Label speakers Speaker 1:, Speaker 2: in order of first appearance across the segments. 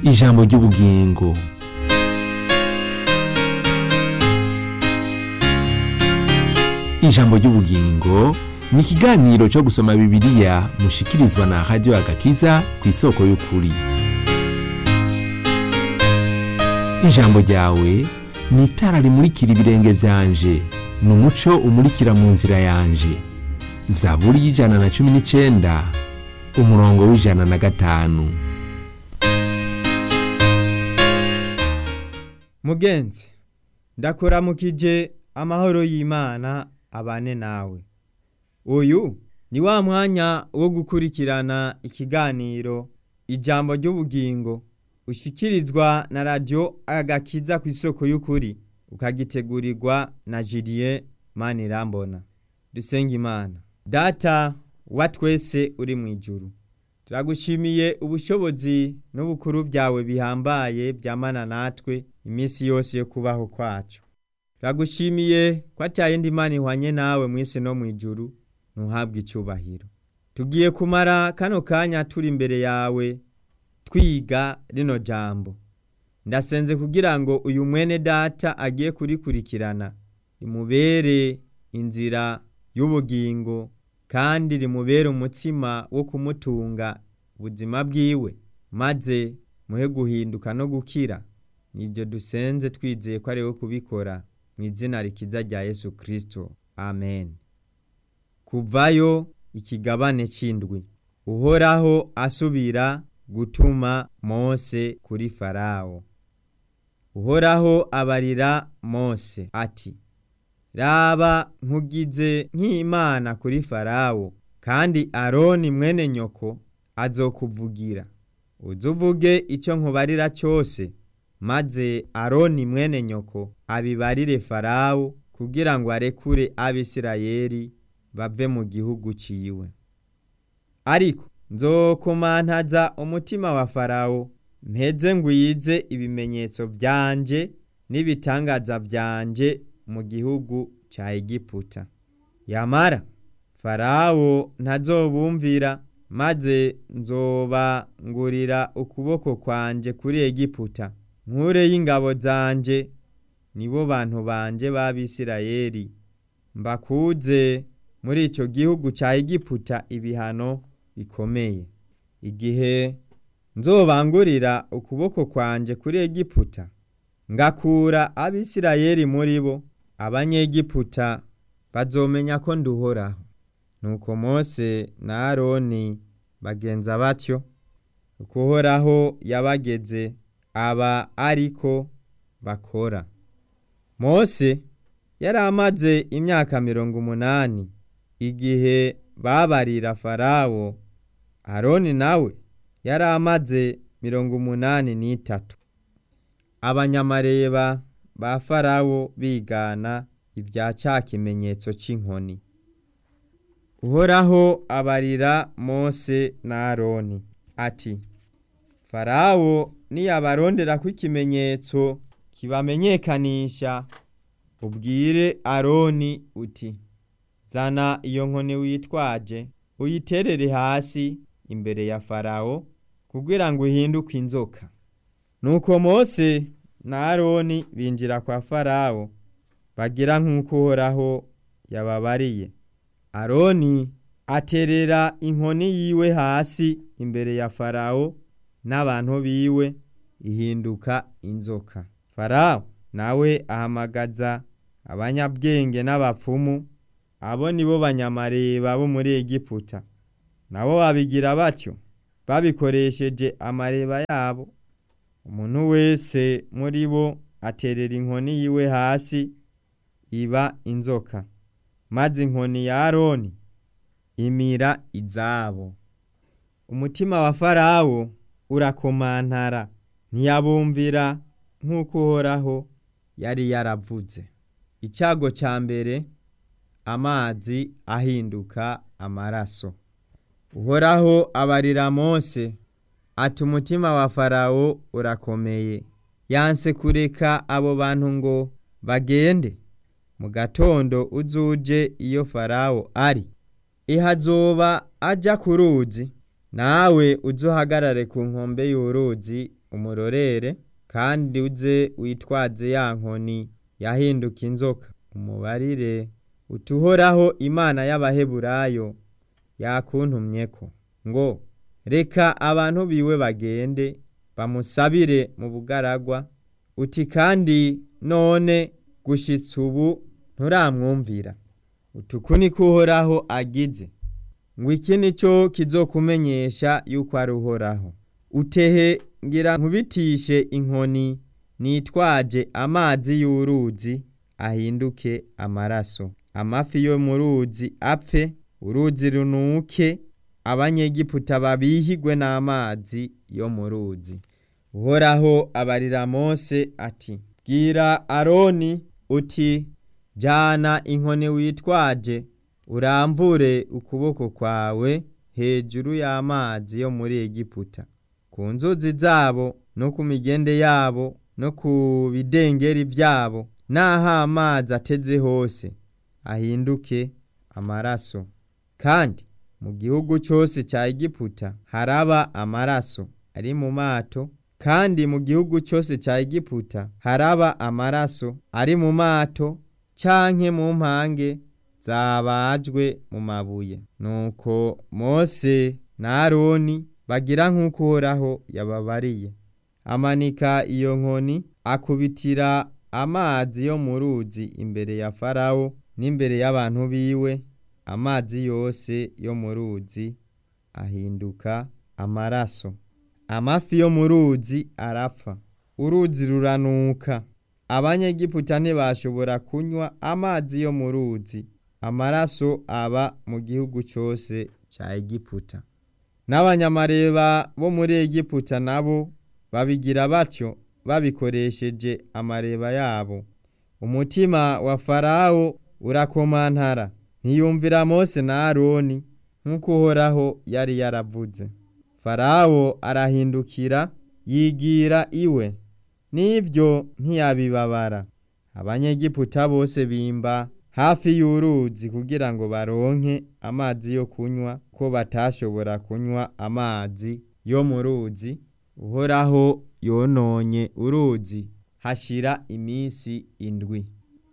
Speaker 1: ijambo ry'ubugingo ijambo ry'ubugingo ni ikiganiro cyo gusoma bibiliya mushikirizwa na radiyo agakiza ku isoko y'ukuri ijambo ryawe ni itara rimurikira ibirenge byanje ni umuco umurikira mu nzira yanje zaburi y'ijana na cumi n'icyenda umurongo w'ijana na gatanu
Speaker 2: mugenzi ndakuramukije amahoro y'imana abane nawe uyu ni wa mwanya wo gukurikirana ikiganiro ijambo ry'ubugingo ushyikirizwa na radiyo agakiza ku isoko y'ukuri ukagitegurirwa na Julien manirambona dusenga imana data wa twese uri mu ijuru turagushimiye ubushobozi n'ubukuru byawe bihambaye byamana natwe iminsi yose yo kubaho kwacu turagushimiye ko atayindi mana ihwanye nawe mu isi no mu ijuru ntuhabwe icyubahiro tugiye kumara kano kanya turi imbere yawe twiga rino jambo ndasenze kugira ngo uyu mwene data agiye kurikurikirana rimubere inzira y'ubugingo kandi rimubere umutsima wo kumutunga ubuzima bwiwe maze muhe guhinduka no gukira nibyo dusenze twizeye ko ari we kubikora mu izina rikiza rya yesu kirisito amen kuvayo ikigabane cy'indwi uhoraho asubira gutuma mose kuri farawo uhoraho abarira mose ati raba nkugize nk'imana kuri farawo kandi aroni mwene nyoko azokuvugira uzuvuge icyo nkubarira cyose maze aroni mwene nyoko abibarire farawo kugira ngo arekure abisirayeli bave mu gihugu ciwe ariko nzokomantaza umutima wa farawo mpeze ngwize ibimenyetso byanje n'ibitangaza byanje mu gihugu cya egiputa yamara farawo ntazobumvira maze nzobangurira ukuboko kwanje kuri egiputa nkure y'ingabo zanje nibo bantu banje b'abisirayeli mbakuze muri icyo gihugu cya egiputa ibihano bikomeye igihe nzobangurira ukuboko kwanje kuri egiputa ngakura abisirayeli muri bo abanyegiputa bazomenya ko nduhoraho nuko mose na aroni bagenza batyo ukuhoraho yabageze aba ariko bakora mose yari amaze imyaka mirongo umunani igihe babarira farawo aroni nawe yari amaze mirongo umunani n'itatu abanyamareba ba farawo bigana ibya cya kimenyetso cy'inkoni uhoraho abarira mose na aroni ati farawo niyabarondera ko ikimenyetso kibamenyekanisha ubwire aroni uti zana iyo nkoni witwaje uyiterere hasi imbere ya farawo kugira ngo uhinduke inzoka nuko mose na aroni binjira kwa farawo bagira nk'uko uhoraho yababariye aroni aterera inkoni yiwe hasi imbere ya farawo n'abantu biwe ihinduka inzoka farawo nawe ahamagaza abanyabwenge n'abapfumu abo ni bo banyamareba bo muri egiputa nabo babigira batyo babikoresheje amareba yabo umuntu wese muri bo aterera inkoni yiwe hasi iba inzoka maze inkoni ya aroni imira izabo umutima wa farawo urakomantara ntiyabumvira nk'uko uhoraho yari yaravuze icyago cya mbere amazi ahinduka amaraso uhoraho abarira mose ati umutima wa farawo urakomeye yanse kureka abo bantu ngo bagende mu gatondo uzuje iyo farawo ari ihazoba ajya ku ruzi nawe uzuhagarare ku nkombe y'uruzi umurorere kandi uze witwaze ya nkoni yahinduka inzoka umubarire utuhoraho imana y'abaheburayo yakuntumyeko ngo reka abantu biwe bagende bamusabire mu bugaragwa uti kandi none gushitsa ubu nturamwumvira utuku niko uhoraho agize ngo iki ni cyo kizokumenyesha yuko ari uhoraho utehe ngira nkubitishe inkoni nitwaje amazi y'uruzi ahinduke amaraso amafi yo mu ruzi apfe uruzi runuke abanyegiputa babihigwe n'amazi yo mu ruzi uhoraho abarira mose ati bwira aroni uti jyana inkoni witwaje uramvure ukuboko kwawe hejuru y'amazi yo muri egiputa ku nzuzi zabo no ku migende yabo no ku bidengeri byabo n'aho amazi ateze hose ahinduke amaraso kandi mu gihugu cyose cya egiputa haraba amaraso ari mu mato kandi mu gihugu cyose cya egiputa haraba amaraso ari mu mato canke mu mpange zabajwe mu mabuye nuko mose na aroni bagira nk'uko uhoraho yababariye amanika iyo nkoni akubitira amazi yo mu ruzi imbere ya farawo n'imbere y'abantu biwe amazi yose yo mu ruzi ahinduka amaraso amafi yo mu ruzi arapfa uruzi ruranuka abanyegiputa ntibashobora kunywa amazi yo mu ruzi amaraso aba mu gihugu cyose cya egiputa n'abanyamareba bo muri egiputa nabo babigira batyo babikoresheje amareba yabo umutima wa farawo urakomantara ntiyumvira mose na aroni nk'uko uhoraho yari yaravuze farawo arahindukira yigira iwe n'ibyo ntiyabibabara abanyegiputa bose bimba hafi y'uruzi kugira ngo baronke amazi yo kunywa ko batashobora kunywa amazi yo mu ruzi uhoraho yononye uruzi hashira iminsi indwi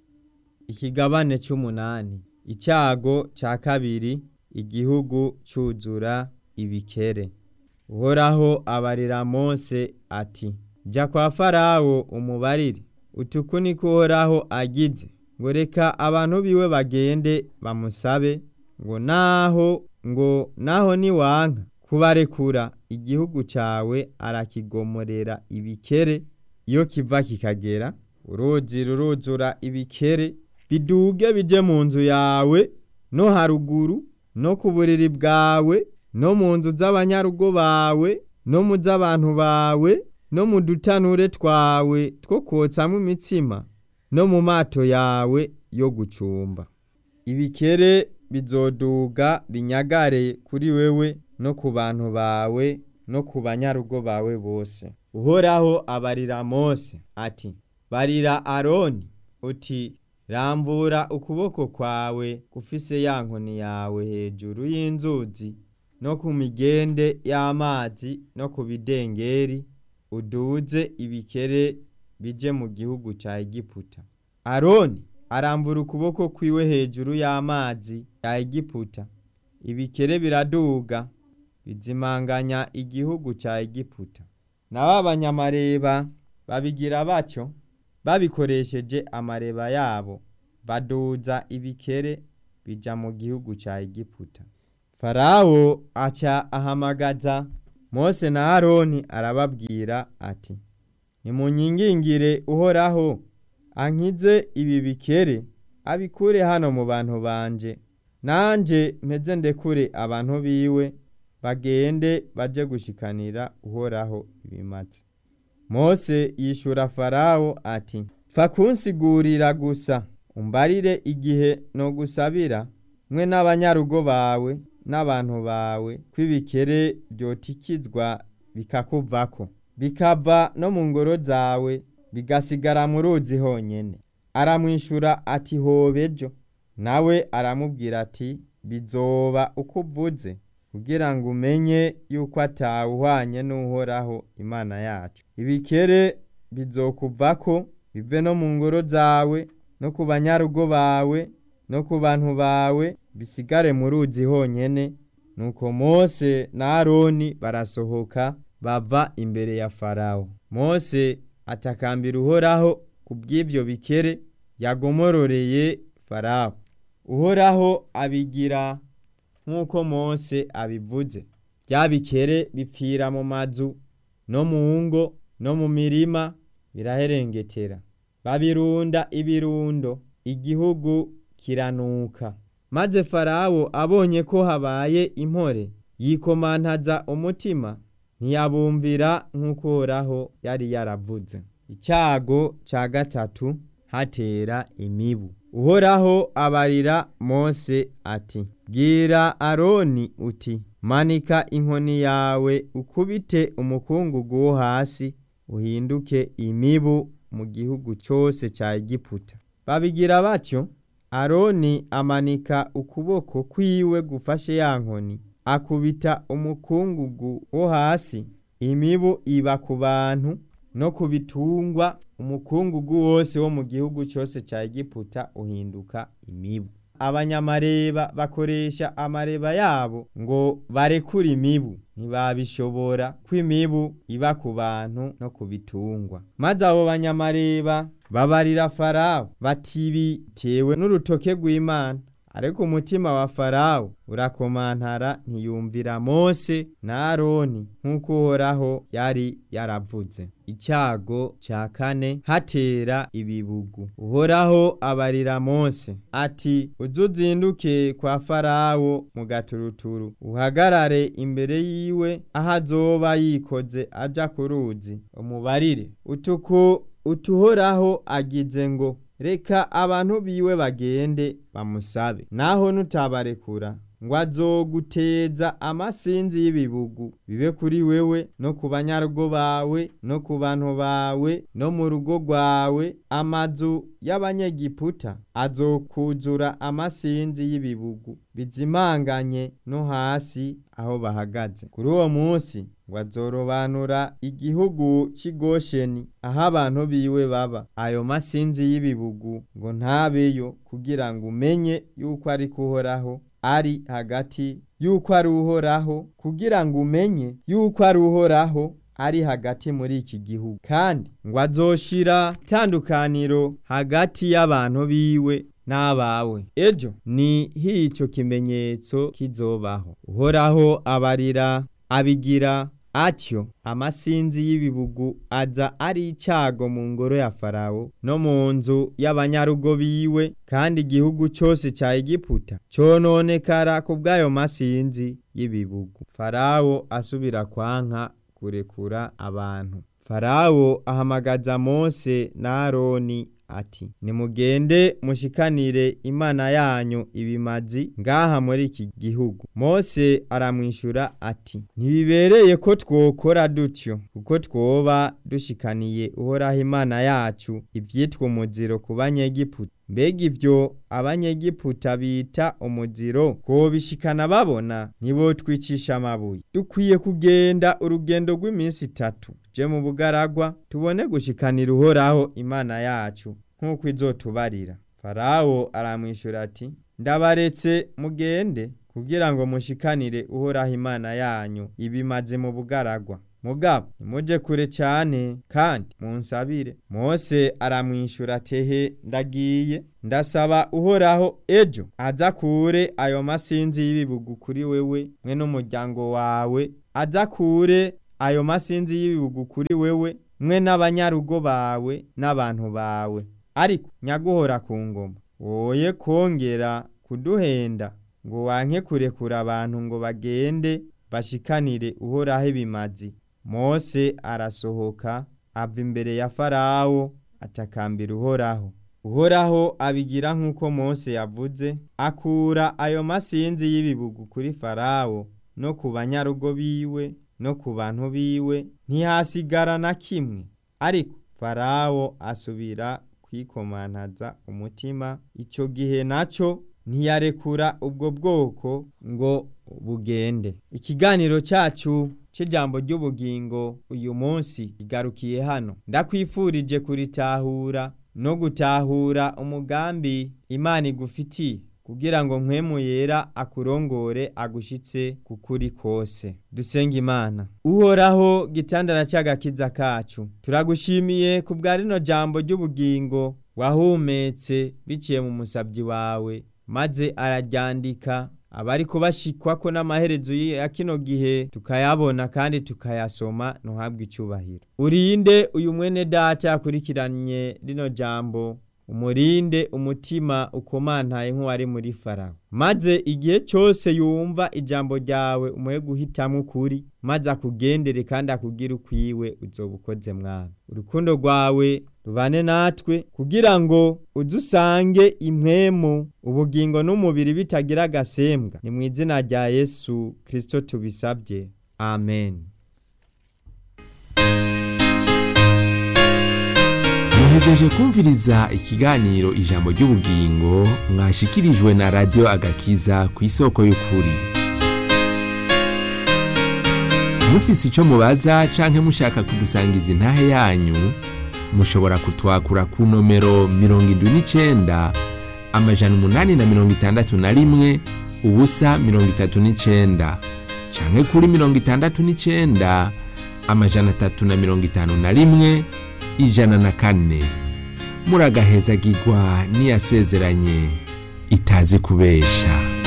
Speaker 2: ikigabane cy'umunani icyago cya kabiri igihugu cyuzura ibikere uhoraho abarira mose ati jya kwa farawo umubarire utuku niko uhoraho agize ngo reka abantu biwe bagende bamusabe ngo naho ngo naho niwanka kubarekura igihugu cyawe arakigomorera ibikere iyo kiva kikagera uruzi ruruzura ibikere biduge bije mu nzu yawe no haruguru no ku buriri bwawe no mu nzu z'abanyarugo bawe no mu z'abantu bawe no mu dutanure twawe two kotsamo imitsima no mu mato yawe yo gucumba ibikere bizoduga binyagare kuri wewe no ku bantu bawe no ku banyarugo bawe bose uhoraho abarira mose ati barira aroni uti rambura ukuboko kwawe gufise ya nkoni yawe hejuru y'inzuzi no ku migende y'amazi no ku bidengeri uduze ibikere bije mu gihugu cya egiputa aroni arambura ukuboko kwiwe hejuru y'amazi ya egiputa ibikere biraduga bizimanganya igihugu cya egiputa nabo abanyamareba babigira batyo babikoresheje amareba yabo baduza ibikere bija mu gihugu cya egiputa farawo aca ahamagaza mose na aroni arababwira ati nimunyingingire uhoraho ankize ibi bikere abikure hano mu bantu banje nanje mpeze ndekure abantu biwe bagende baje gushikanira uhoraho ibimaze mose yishura farawo ati fa kunsigurira gusa umbarire igihe no gusabira mwe n'abanyarugo bawe n'abantu bawe kw'ibikere byotikizwa bikakuvako bikava no mu ngoro zawe bigasigara mu ruzi honyene aramwishura ati hobejo nawe aramubwira ati bizoba uko uvuze kugira ngo umenye yuko atawuhwanye n'uhoraho imana yacu ibikere bizokuvako bive no mu ngoro zawe no ku banyarugo bawe no ku bantu bawe bisigare mu ruzi honyene nuko mose na aroni barasohoka bava imbere ya farawo mose atakambira uhoraho ku bw'ivyo bikere yagomororeye farawo uhoraho abigira nk'uko mose abivuze bya bikere bipfira mu mazu no mu ngo no mu mirima biraherengetera babirunda ibirundo igihugu kiranuka maze farawo abonye ko habaye impore yikomantaza umutima ntiyabumvira nk'uko uhoraho yari yaravuze icyago cya gatatu hatera imibu uhoraho abarira mose ati bwira aroni uti manika inkoni yawe ukubite umukungugu wo hasi uhinduke imibu mu gihugu cyose cya egiputa babigira batyo aroni amanika ukuboko kwiwe gufashe ya nkoni akubita umukungugu wo hasi imibu iba ku bantu no ku bitungwa umukungugu wose wo mu gihugu cyose cya egiputa uhinduka imibu abanyamareba bakoresha amareba yabo ngo barekure imibu ntibabishobora ko imibu iba ku bantu no ku bitungwa maze abo banyamareba babarira farawo batibitewe n'urutoke rw'imana ariko umutima wa farawo urakomantara ntiyumvira mose na aroni nk'uko uhoraho yari yaravuze icyago cya kane hatera ibibugu uhoraho abarira mose ati uze uzinduke kwa farawo mu gaturuturu uhagarare imbere yiwe aho azoba yikoze aja ku ruzi umubarire utuku utuhoraho agize ngo reka abantu biwe bagende bamusabe naho nutabarekura ngo azoguteza amasinzi y'ibibugu bibe kuri wewe no ku banyarugo bawe no ku bantu bawe no mu rugo rwawe amazu y'abanyegiputa azokuzura amasinzi y'ibibugu bizimanganye no hasi aho bahagaze kuri uwo munsi ngo azorobanura igihugu cy'igosheni aho abantu biwe baba ayo masinzi y'ibibugu ngo ntabeyo kugira ngo umenye yuko ari kuhoraho ari hagati yuko ari uhoraho kugira ngo umenye yuko ari uhoraho ari hagati muri iki gihugu kandi ngo azoshira itandukaniro hagati y'abantu biwe n'abawe ejo ni hico kimenyetso kizobaho uhoraho abarira abigira atyo amasinzi y'ibibugu aza ari icyago mu ngoro ya farawo no mu nzu y'abanyarugo biwe kandi igihugu cyose cya egiputa cyononekara ku bw'ayo masinzi y'ibibugu farawo asubira kwanka kurekura abantu farawo ahamagaza mose na aroni ati nimugende mushikanire imana yanyu ibimazi ngaha muri iki gihugu mose aramwishyura ati ntibibereye ko twokora dutyo kuko twoba dushikaniye uhoraho imana yacu ibyitwa umuziro ku banyegiputa mbega ibyo abanyegiputa bita umuziro twobishikana babona nibo twicisha amabuye dukwiye kugenda urugendo rw'iminsi itatu je mu bugaragwa tubone gushikanira uhoraho imana yacu nk'uko izotubarira farawo aramwishyura ati ndabaretse mugende kugira ngo mushikanire uhoraho imana yanyu ibimaze mu bugaragwa mugabo nimuje kure cyane kandi munsabire mose aramwishyura tehe ndagiye ndasaba uhoraho ejo aza kure ayo masinzi y'ibibugu kuri wewe mwe n'umuryango wawe aza kure ayo masinzi y'ibibugu kuri wewe mwe n'abanyarugo bawe n'abantu bawe ariko nyaguhora ku ngoma woye kongera kuduhenda ngo wanke kurekura abantu ngo bagende bashikanire uhoraho ibimazi mose arasohoka ava imbere ya farawo atakambira uhoraho uhoraho abigira nk'uko mose yavuze akura ayo masinzi y'ibibugu kuri farawo no ku banyarugo biwe no ku bantu biwe ntihasigara na kimwe ariko farawo asubira kwikomantaza umutima icyo gihe nacyo ntiyarekura ubwo bwoko ngo bugende ikiganiro cyacu cy'ijambo ry'ubugingo uyu munsi kigarukiye hano ndakwifurije kuritahura no gutahura umugambi imana igufitiye kugira ngo nkwemu yera akurongore agushitse kukuri kose dusenga imana uhoraho gitandara cy'agakiza kacu turagushimiye ku bwa rino jambo ry'ubugingo wahumetse biciye mu musabyi wawe maze araryandika abari kubashikwa ko n'amaherezo ya kino gihe tukayabona kandi tukayasoma ntuhabwe icyubahiro urinde uyu mwene data yakurikiranye rino jambo umurinde umutima ukomantaye nk'uwari muri farawo maze igihe cyose yumva ijambo ryawe umuhe guhitamo ukuri maze akugendere kandi akugire ukwiwe uzoba ukoze mwana urukundo rwawe rubane natwe kugira ngo udusange impwemu ubugingo n'umubiri bitagira agasembwa ni mu izina rya yesu kirisito tubisabye amen
Speaker 1: muhejeje kumviriza ikiganiro ijambo ry'ubugingo mwashikirijwe na radiyo agakiza ku isoko y'ukuri mufise icyo mubaza canke mushaka kudusangiza intahe yanyu mushobora kutwakura ku nomero mirongo indwi n'icenda amajana umunani na mirongo itandatu na rimwe ubusa mirongo itatu n'icenda canke kuri mirongo itandatu n'icenda amajana atatu na mirongo itanu na rimwe ijana na kane muragahezagirwa n'iyasezeranye itazi kubesha